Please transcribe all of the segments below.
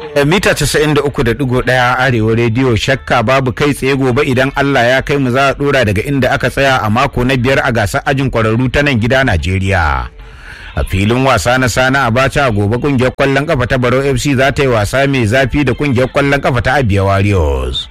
mita 93.1 arewa rediyo shakka babu kai tsaye gobe idan Allah ya kai mu za a dora daga inda aka tsaya a mako na biyar a gasar ajin kwararru ta nan gida Najeriya. a filin wasa na sana abacha a gobe kungiyar kwallon kafa ta baro fc za ta yi wasa mai zafi da kungiyar kwallon kafa ta abia warriors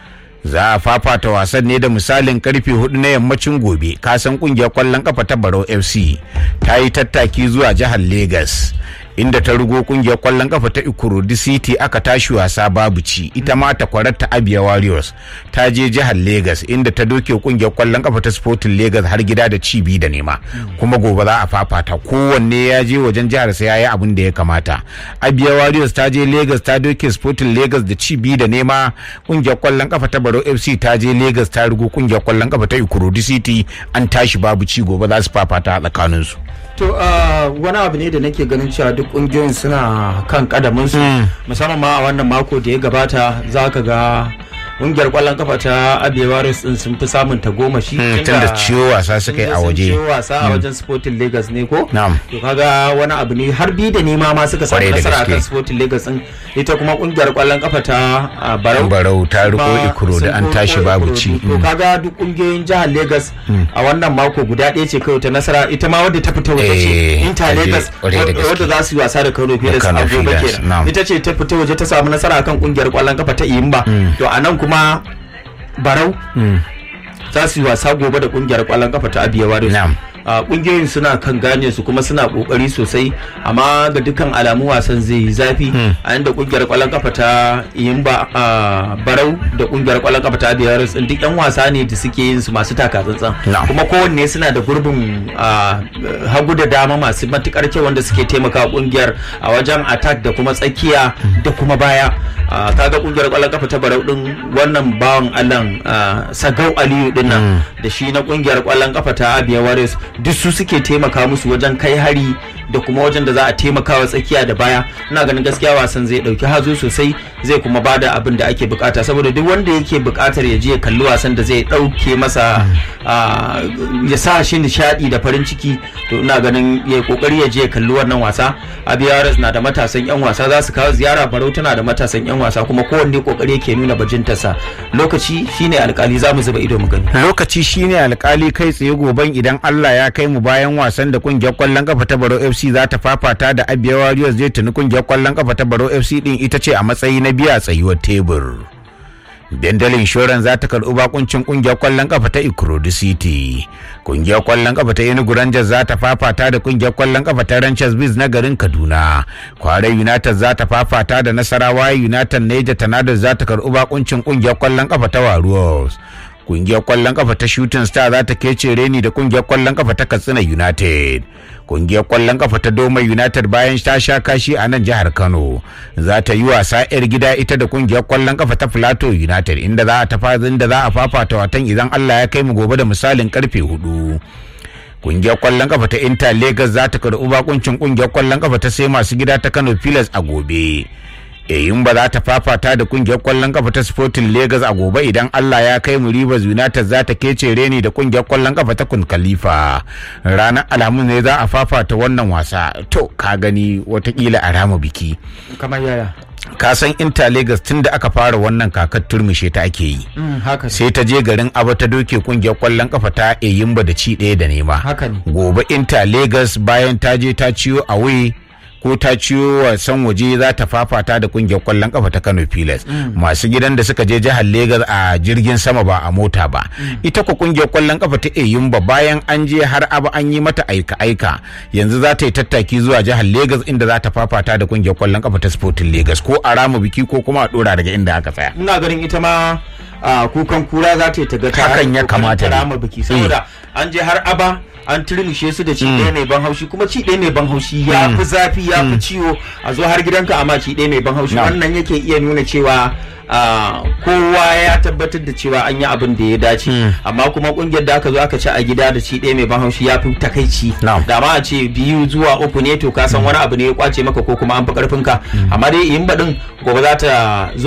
za a fafata wasan ne da misalin karfe hudu na yammacin gobe kasan kungiyar kwallon kafa ta baro fc ta yi tattaki zuwa jihar lagos inda ta rugo kungiyar kwallon kafa ta ikurudi city aka tashi wasa babu ci ita ma ta kwarar ta abia warriors ta je jihar lagos inda ta doke kungiyar kwallon kafa ta sporting lagos har gida da ci biyu da nema kuma gobe za a fafata kowanne ya je wajen jihar sa yayi abin da ya kamata abia warriors ta je lagos ta doke sporting lagos da ci biyu da nema kungiyar kwallon kafa ta baro fc ta je lagos ta rugo kungiyar kwallon kafa ta ikurudi city an tashi babu ci gobe za su fafata a tsakaninsu To wani abu ne da nake ganin cewa duk kungiyoyin suna kan kadaminsu musamman ma a wannan mako da ya gabata za ka ga kungiyar kwallon kafa ta abewaris din sun fi samun tagomashi tun da ciwo wasa suka yi a waje ciwo wasa a wajen sporting lagos ne ko Na'am. to kaga wani abu ne har bi da nema ma suka samu Kwarai da nasara gaske. akan sporting lagos din ita kuma kungiyar kwallon kafa ta ah, barau barau ta riko kuma ikuro da sun an tashi riko babu Ikoro. ci to kaga duk kungiyoyin jihar lagos a wannan mako guda ɗaya ce kawai ta nasara ita ma wadda ta fita waje ce Eh, inter ta je lagos kwarai da gaske. wadda za su yi wasa da kano pilas Kano a gobe Pilas, kenan na'am. ita ce ta fita waje ta samu nasara akan kungiyar kwallon kafa ta iyimba to a nan kuma barau za su yi wasa gobe da kungiyar kwallon kafa ta abiya warriors Na'am. a kungiyoyin suna kan gane su kuma suna kokari sosai amma ga dukkan alamu wasan zai yi zafi a inda kungiyar kwallon kafa ta yimba a barau da kungiyar kwallon kafa ta abiya warriors din duk yan wasa ne da suke yin su masu taka tsantsan Na'am. kuma kowanne suna da gurbin a, hagu da dama masu matukar kyau wanda suke taimaka kungiyar a wajen attack da kuma tsakiya da kuma baya a, kaga kungiyar kwallon kafa ta barau din wannan bawan allan a, sagau aliyu din nan da shi na kungiyar kwallon kafa ta abia warriors duk su suke taimaka musu wajen kai hari da kuma wajen da za a taimaka wa tsakiya da baya ina ganin gaskiya wasan zai dauki hazo sosai zai kuma bada abin da ake bukata saboda duk wanda yake bukatar ya je ya kalli wasan da zai dauke masa a, ya sa shi nishadi da farin ciki to ina ganin ya yi kokari ya je ya kalli wannan wasa abia warriors na da matasan yan wasa za su kawo ziyara barau tana da matasan yan wasa kuma kowanne kokari yake nuna bajintarsa lokaci shine alkali za mu zuba ido mu gani lokaci shine alkali kai tsaye goben idan Allah ya kai mu bayan wasan da kungiyar kwallon kafa ta Baro FC za ta fafata da Abia Warriors zai tuni kungiyar kwallon kafa ta Baro FC din ita ce a matsayi na biya tsayuwar tebur. Dandalin Shoran za ta karɓi bakuncin kungiyar kwallon kafa ta Ikorodu City. Kungiyar kwallon kafa ta Enugu Rangers za ta fafata da kungiyar kwallon kafa ta Ranchers Biz na garin Kaduna. Kware United za ta fafata da Nasarawa United Niger Tornadoes za ta karɓi bakuncin kungiyar kwallon kafa ta Warriors. kungiyar kwallon kafa ta shooting star za ta kece reni da kungiyar kwallon kafa ta katsina united kungiyar kwallon kafa ta doma united bayan ta sha kashi a nan jihar kano za ta yi wasa yar gida ita da kungiyar kwallon kafa ta plateau united inda za a tafa inda za a fafata watan idan allah ya kai mu gobe da misalin karfe hudu kungiyar kwallon kafa ta inter lagos za ta karɓi bakuncin kungiyar kwallon kafa ta sai masu gida ta kano pilas a gobe yayin ba za ta fafata da kungiyar kwallon kafa ta sporting lagos a gobe idan allah ya kai mu rivers united za ta kece reni da kungiyar kwallon kafa ta kun khalifa ranar alhamis ne za a fafata wannan wasa to ka gani watakila a rama biki kamar yaya ka san inter lagos tun da aka fara wannan kakar turmushe ta ake yi haka sai ta je garin aba ta doke kungiyar kwallon kafa ta eyimba da ci ɗaya da nema Haka ne. gobe inter lagos bayan ta je ta ciyo away ko ta ciyo wasan waje za ta fafata da kungiyar kwallon kafa ta kano pilas masu gidan da suka je jihar lagos a jirgin sama ba a mota ba ita ko kungiyar kwallon kafa ta eyimba bayan an je har aba an yi mata aika aika yanzu za ta yi tattaki zuwa jihar lagos inda za ta fafata da kungiyar kwallon kafa ta sporting lagos ko a rama biki ko kuma a dora daga inda aka tsaya ina ganin ita ma a kukan kura za ta yi ta ga ta Hakan ya kokarin kamata ta ne. rama biki saboda an je har aba an turmushe su da ci ɗaya mai ban haushi kuma ci ɗaya mai ban haushi ya fi zafi ya fi ciwo a zo har gidanka amma ci ɗaya mai ban haushi Na'am. wannan yake iya nuna cewa ah, kowa ya tabbatar da cewa an yi abin da ya dace amma kuma kungiyar da aka zo aka ci a gida da ci ɗaya mai ban haushi ya fi takaici Na'am. da ma a ce biyu zuwa uku ne to ka san wani abu ne ya kwace maka ko kuma an fi karfin ka amma dai yin baɗin gobe za ta zo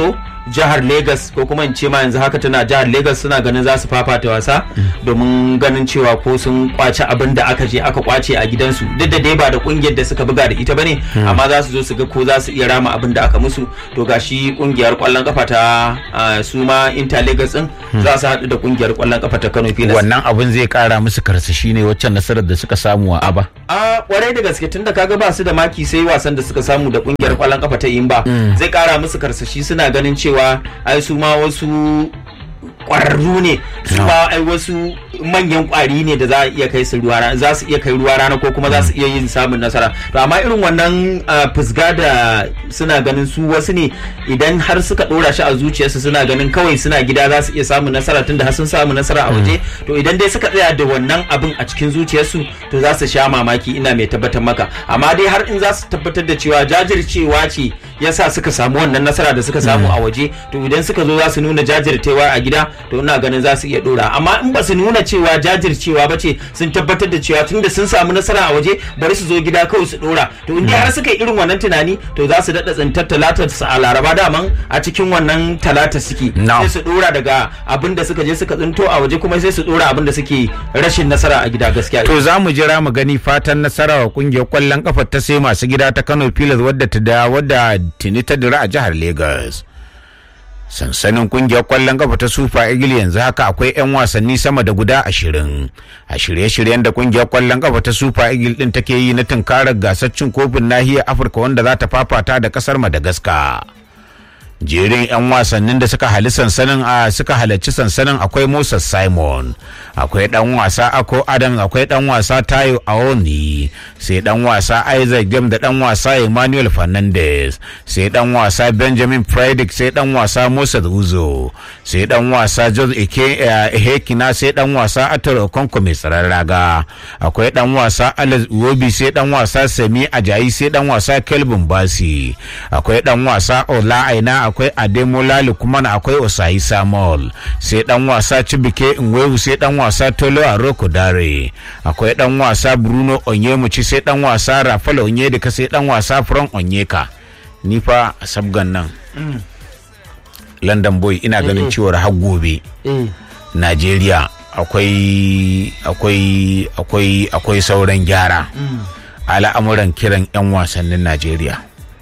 jihar Lagos ko kuma in ce ma yanzu haka tana jihar Lagos suna ganin za su fafata wasa domin ganin cewa ko sun kwace abin da aka je aka kwace a gidansu duk da dai ba da kungiyar da suka buga da ita bane amma za su zo su ga ko za su iya rama abin da aka musu to gashi kungiyar kwallon kafa ta ah, su ma Inter Lagos din za su haɗu da kungiyar kwallon kafa ta Kano Pilas wannan abin zai kara musu karsashi ne waccan nasarar da suka samu a aba a kwarai da gaske tunda kaga ba su da maki sai wasan da suka samu da kungiyar kwallon kafa ta Imba zai kara musu karsashi suna ganin cewa ai su ma wasu kwararru ne su ma ai wasu manyan kwari ne da za a iya kai su ruwa rana za su iya kai ruwa rana ko kuma za su iya yin samun nasara to amma irin wannan ah, fusga da suna ganin su wasu ne idan har suka dora shi a zuciyarsu suna ganin kawai suna gida za su iya samun nasara tunda har sun samu nasara a waje to idan dai suka tsaya da wannan abin a cikin zuciyarsu to za su sha mamaki ina mai tabbatar maka amma dai har in za su tabbatar da cewa jajircewa ce yasa suka samu wannan nasara da suka samu a waje to idan suka zo za su nuna jajircewa a gida to ina ganin za su iya dora amma in ba su nuna cewa jajircewa ba ce sun tabbatar da cewa tunda sun samu nasara a waje bari su zo gida kawai su dora to in dai har suka yi irin wannan tunani to za su daɗa tsintar talatar su a laraba daman a cikin wannan talata suke No. sai su dora daga abin da suka je suka tsinto a waje kuma sai su dora abin da suke rashin nasara a gida gaskiya to za mu jira mu gani fatan nasara wa kungiyar kwallon kafa ta sai masu gida ta Kano Pilas wadda ta da wadda tuni ta dira a jihar Lagos sansanin kungiyar kwallon kafa ta Super Eagle yanzu haka akwai 'yan wasanni sama da guda ashirin a shirye-shiryen da kungiyar kwallon kafa ta Super Eagle din take yi na tunkarar gasar cin kofin nahiyar Afirka wanda za ta fafata da kasar Madagascar. jerin 'yan wasannin da suka hali sansanin a suka halarci sansanin akwai Moses Simon akwai dan wasa Ako Adam akwai dan wasa Tayo Aoni sai dan wasa Isaac Game da dan wasa Emmanuel Fernandez sai dan wasa Benjamin Predic sai dan wasa Moses Uzo sai dan wasa Jose Ike Hekina sai dan wasa Ator Okonko mai tsaron raga akwai dan wasa Alex Uwobi sai dan wasa Semi Ajayi sai dan wasa Kelvin Basi akwai dan wasa Ola Aina akwai Ademola Lukman akwai Osayi Samuel sai dan wasa Chibike Nwewu sai dan wasa Tolo Aroko Dare akwai dan wasa Bruno Onyemuchi sai dan wasa Rafael Onyedika sai dan wasa Frank Onyeka ni fa a sabgan nan London boy ina ganin cewar har gobe Najeriya akwai akwai akwai akwai sauran gyara al'amuran kiran 'yan wasannin Najeriya.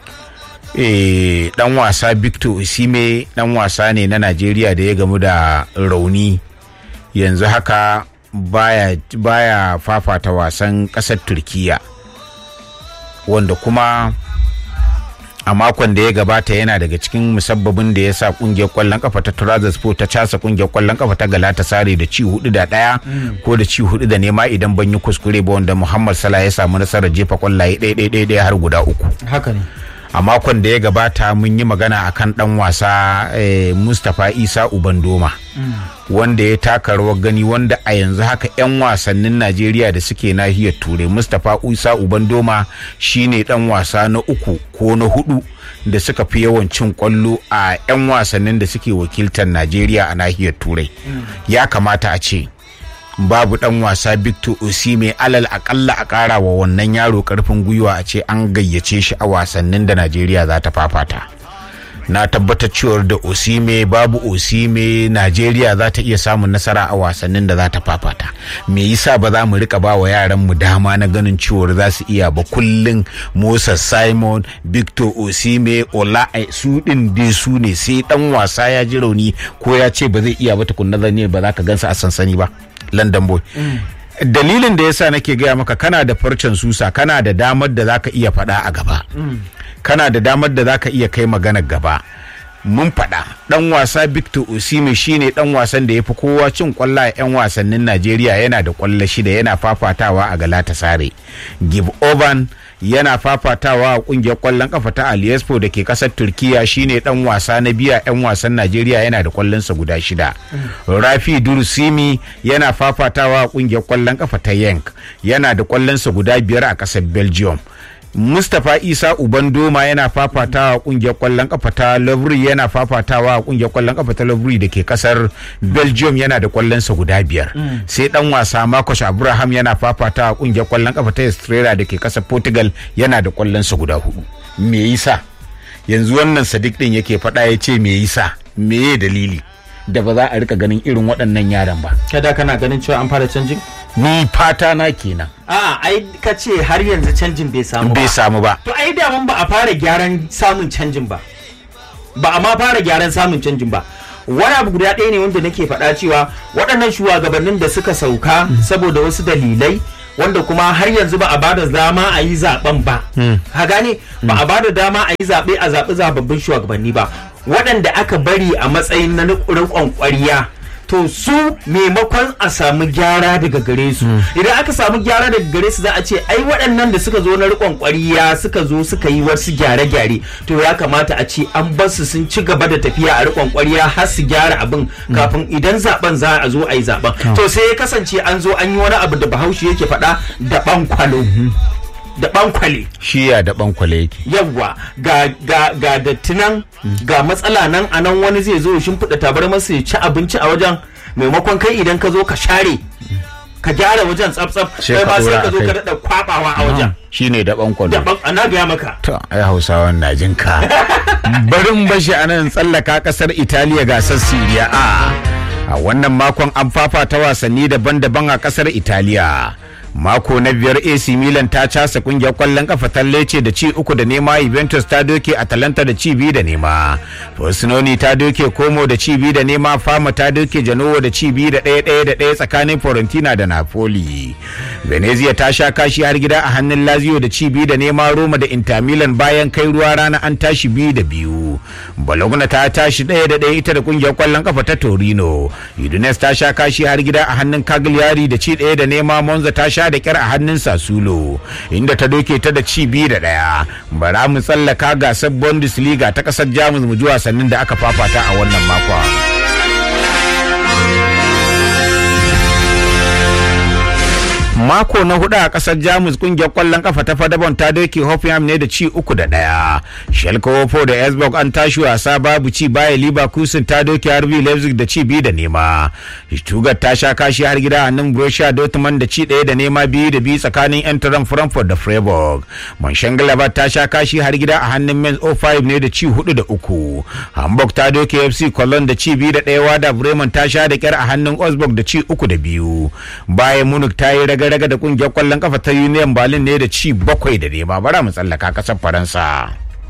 Eh, dan wasa Victor Osime dan wasa ne na Najeriya da ya gamu da rauni yanzu haka baya, baya fafata wasan ƙasar Turkiya wanda kuma a makon da ya gabata yana daga cikin musabbabin da ya sa kungiyar kwallon kafa ta Trabzonspor ta casa kungiyar kwallon kafa ta Galatasaray da ci hudu da daya ko da ci hudu da nema idan ban yi kuskure ba wanda Muhammad Salah ya samu nasarar jefa kwallaye ɗaya ɗaya ɗaya har guda uku. haka ne a makon da ya gabata mun yi magana akan dan wasa eh, Mustapha Isa Ubandoma wanda ya taka rawar gani wanda a yanzu haka 'yan wasannin Najeriya da suke nahiyar Turai Mustapha Isa Ubandoma shine dan wasa na uku ko na hudu da suka fi yawan cin kwallo a 'yan wasannin da suke wakiltar Najeriya a nahiyar Turai ya kamata a ce babu dan wasa Victor Osime alal akalla a kara wa wannan yaro karfin gwiwa a ce an gayyace shi a wasannin da Najeriya za ta fafata. Na tabbatar cewar da Osime babu Osime Najeriya za ta iya samun nasara a wasannin da za ta fafata. Me yasa ba za mu rika ba wa yaran mu dama na ganin cewar za su iya ba kullum Moses Simon, Victor Osime, Ola su din dai su ne sai dan wasa ya ji rauni ko ya ce ba zai iya ba tukunna zane ba za ka gansa a sansani ba. London boy. Dalilin da yasa nake gaya maka kana da farcen susa kana da damar da zaka iya faɗa a gaba. Kana da damar da zaka iya kai maganar gaba. Mun faɗa ɗan wasa Victor Osimhen shine ɗan wasan da ya fi kowa cin kwallo a 'yan wasannin Najeriya yana da kwallo shida yana fafatawa a Galatasaray. Give Oban yana fafatawa a kungiyar kwallon kafa ta Aliespo da ke kasar Turkiya shine dan wasa na biya 'yan wasan Najeriya yana da kwallonsa guda shida. Rafi Dursimi yana fafatawa a kungiyar kwallon kafa ta Yank yana da kwallonsa guda biyar a kasar Belgium. Mustapha Isa Ubandoma yana fafatawa a kungiyar kwallon kafa ta Lovry yana fafatawa a kungiyar kwallon kafa ta Lovry da ke kasar Belgium yana da kwallonsa guda biyar. Sai dan wasa Marcus Abraham yana fafatawa a kungiyar kwallon kafa ta Estrela da ke kasar Portugal yana da kwallonsa guda hudu. Me yasa? yanzu wannan sadiq din yake faɗa ya ce me yasa me dalili da ba za a rika ganin irin waɗannan yaran ba kada kana ganin cewa an fara canjin ni fata na kenan a'a ai ka ce har yanzu canjin bai samu bai ba samu ba to ai daman ba a fara gyaran samun canjin ba ba a ma fara gyaran samun canjin ba wani abu guda ɗaya ne wanda nake faɗa cewa waɗannan shugabannin da suka sauka saboda wasu dalilai wanda kuma har yanzu ba a bada dama a yi zaben ba ka gane ba a bada dama a yi zaɓe a zaɓi zababbin shugabanni ba waɗanda aka bari a matsayin na riƙon ƙwariya to su maimakon a samu gyara daga gare su idan aka samu gyara daga gare su za a ce ai waɗannan da suka zo na riƙon ƙwariya suka zo suka yi wasu gyare-gyare to ya kamata a ce an bar su sun ci gaba da tafiya a riƙon ƙwariya har su gyara abin kafin idan zaben za a zo a yi zaben to sai ya kasance an zo an yi wani abu da bahaushe yake faɗa da ɓankwalo da ɓankwale shiya da bankwale yake yawwa ga ga ga dattinan ga matsala nan a nan wani zai zo ya shimfiɗa tabar masa ya ci abinci a wajen maimakon kai idan ka zo ka share ka gyara wajen tsaf-tsaf Sai kai ka ma sai ɗora ka a zo kai. ka daɗa kwaɓawa a wajen shine da bankwale daban ana gaya maka To, ai Hausawan na jin ka. Barin bashi a nan tsallaka kasar Italiya gasar Siriya A. A wannan makon an fafata wasanni daban-daban a kasar Italiya. Mako na biyar AC Milan ta casa kungiyar kwallon kafa ta Lecce da ci uku da nema Juventus ta doke Atalanta da ci biyu da nema. Frosinone ta doke Como da ci biyu da nema Fama ta doke Genoa da ci biyu da ɗaya ɗaya da ɗaya tsakanin Fiorentina da Napoli. Venezia ta sha kashi har gida a hannun Lazio da ci biyu da nema Roma da Inter Milan bayan kai ruwa rana an tashi biyu da biyu. Bologna ta tashi ɗaya da ɗaya ita da kungiyar kwallon kafa ta Torino. Udinese ta sha kashi har gida a hannun Cagliari da ci ɗaya da nema Monza ta sha da kyar a hannun Sassuolo inda ta doke ta da ci biyu da ɗaya. Bara mu tsallaka gasar Bundesliga ta ƙasar Jamus mu ji wasannin da aka fafata a wannan makon. mako na hudu a kasar jamus kungiyar kwallon kafa ta fadabon ta doke hoffenheim ne da ci uku da daya schalke 04 da esbog an tashi wasa babu ci baya leverkusen ta doke rb leipzig da ci biyu da nema stuttgart ta sha kashi har gida hannun borussia dortmund da ci daya da nema biyu da biyu tsakanin enteren frankfurt da freiburg mönchengladbach ta sha kashi har gida a hannun mainz 05 ne da ci hudu da uku hamburg ta doke fc cologne da ci biyu da daya wada bremen ta sha da kyar a hannun osburg da ci uku da biyu bayan munich ta yi raga raga da kungiyar kwallon kafa ta Union Berlin ne da ci bakwai da nema bara mu tsallaka kasar Faransa.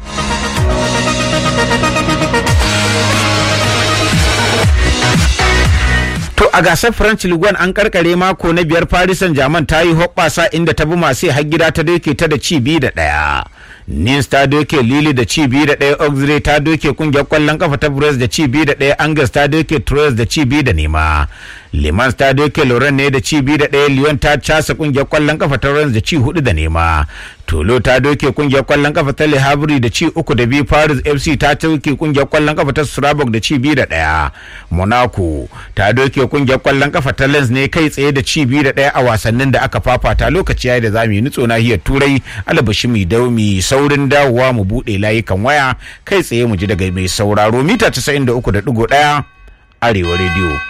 To a gasar French Ligue 1 an karkare mako na biyar Paris Saint-Germain ta yi hoɓɓasa inda ta bi masu har gida ta doke ta da ci biyu da ɗaya. Nins ta doke Lille da ci biyu da ɗaya Auxerre ta doke kungiyar kwallon kafa ta Brest da ci biyu da ɗaya Angers ta doke Troyes da ci biyu da nema. Le Mans ta doke Lorraine ne da ci biyu da ɗaya Lyon ta casa kungiyar kwallon kafa ta Rennes da ci hudu da nema. Tolo ta doke kungiyar kwallon kafa ta Le Havre da ci uku da biyu Paris FC ta doke kungiyar kwallon kafa ta Strasbourg da ci biyu da ɗaya. Monaco ta doke kungiyar kwallon kafa ta Lens ne kai tsaye da ci biyu da ɗaya a wasannin da aka fafata lokaci yayi da zamu yi nutso nahiyar Turai alabashi mu daumi saurin dawowa mu buɗe layukan waya kai tsaye mu ji daga mai sauraro mita 93.1 Arewa Radio.